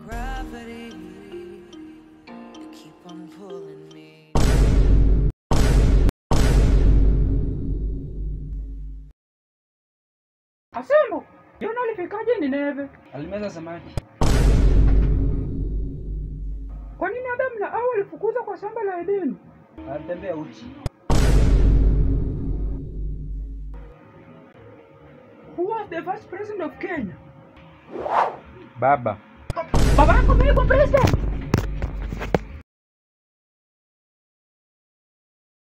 gravity. You keep on pulling me. Asembo, Yona alifikaje Nineve? Alimeza samaki. Kwa nini Adamu na Hawa walifukuzwa kwa shamba la Edeni? Alitembea uchi. Who was the first president of Kenya? Baba. Baba yako mimi kwa president?